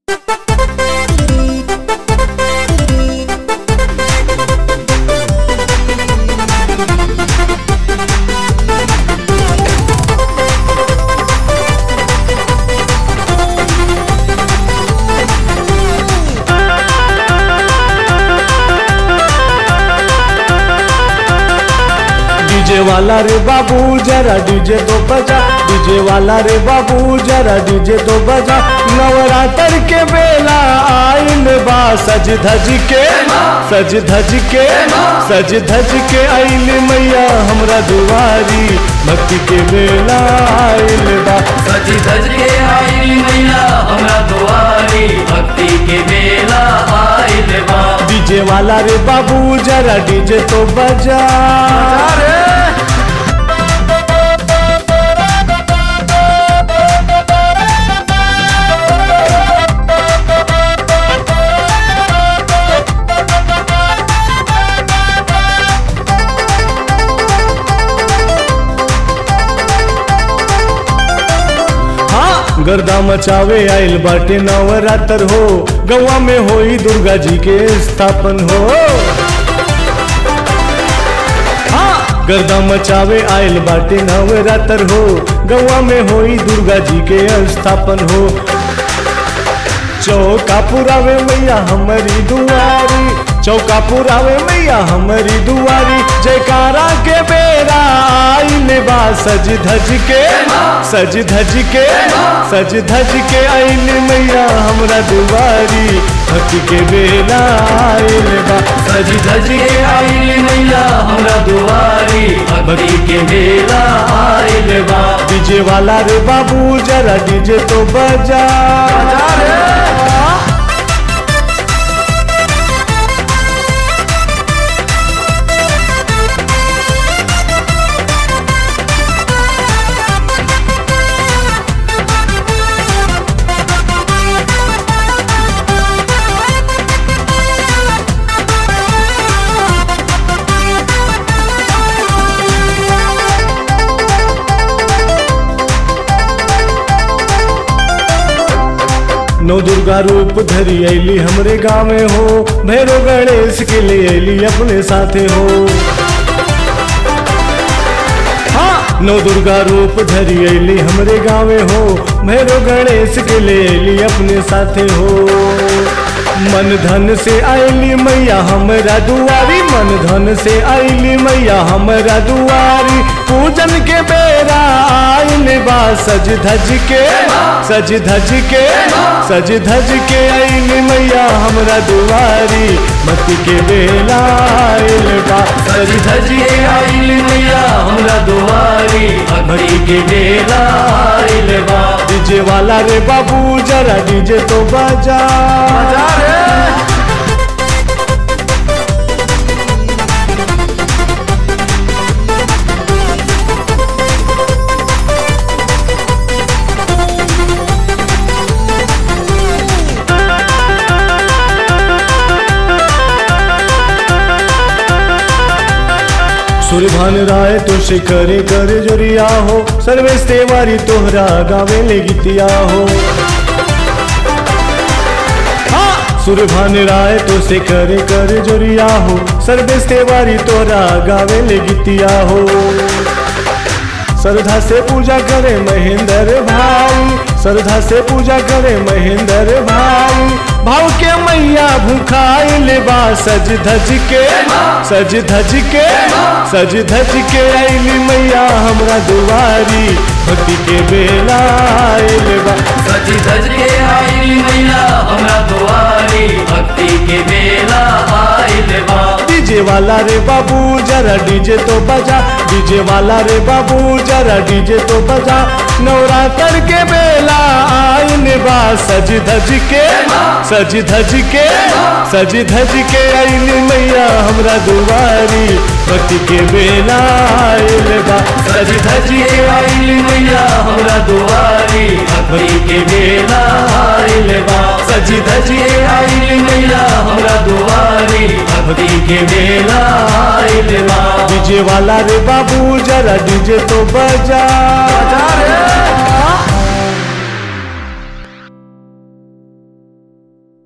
DJ वाला रे बाबू जरा डीजे तो बजा डीजे वाला रे बाबू जरा डीजे तो बजा नवरात्र के बेला आइल बा सज धज के सज धज के सज धज के आइल मैया हमरा दुआरी भक्ति के बेला आइल बा सज धज के आइल मैया हमरा दुआरी भक्ति के बेला आइल बा डीजे वाला रे बाबू जरा डीजे तो बजा हाँ गर्दा मचावे आइल बाटे नवरात्र हो गवा में होई दुर्गा जी के स्थापन हो हाँ गर्दा मचावे आइल बाटे नवरात्र हो गवा में होई दुर्गा जी के स्थापन हो चौका पुरावे मैया हमारी दुआरी चौका पुरावे मैया हमारी दुआरी जयकारा के बेरा आइल बा सज धज के सज धज के सज धज के आइल मैया हमरा दुआरी भक्ति के बेरा आइल बा सज धज के आइल मैया हमरा दुआरी भक्ति के बेला आइल बा डीजे वाला रे बाबू जरा डीजे तो बजा नौ दुर्गा रूप धरी ऐली हमरे गाँव में हो भैरो गणेश के लिए ऐली अपने साथे हो हाँ नौ दुर्गा रूप धरी ऐली हमरे गाँव में हो भैरो गणेश के लिए ऐली अपने साथे हो मन धन से आईली मैया हमरा दुआरी मन धन से आईली मैया हमरा दुआरी पूजन के बेरा आइल बा सज धज के सज धज के सज धज के आइल मैया हमरा दुआरी मत के बेला आइल बा सज धज के आइल मैया हमरा दुआरी भक्ति के बेला आइल बा डीजे वाला रे बाबू जरा डीजे तो बजा सूर्यभान राय तो शिखरे कर जोरिया हो सर्वेश तेवारी तोहरा गावे ले गीतिया हो हाँ, सूर्यभान राय तो शिखरे कर जोरिया हो सर्वेश तेवारी तोहरा गावे ले गीतिया हो श्रद्धा से पूजा करे महेंद्र भाई श्रद्धा से पूजा करे महेंद्र भाई भाव के मैया भूखाइल बा सज धज के सज धज के सज धज के आइली मैया हमरा दुआरी भक्ति के बेला आइल बा सज धज के आइल मैया हमरा दुआरी भक्ति के बेला आइल बा डीजे वाला रे बाबू जरा डीजे तो बजा डीजे वाला रे बाबू जरा डीजे तो बजा नवरात्र के बेला आइन बा सज धज के सज धज के सज धज के आइन मैया हमरा दुआरी भक्ति के बेला आइल बा सज धज के आइल मैया हमरा दुआरी भक्ति के बेला आइल बा सज धज के आइल मैया हमरा दुआरी भक्ति के बेला आइल बा डीजे वाला रे बाबू जरा डीजे तो बजा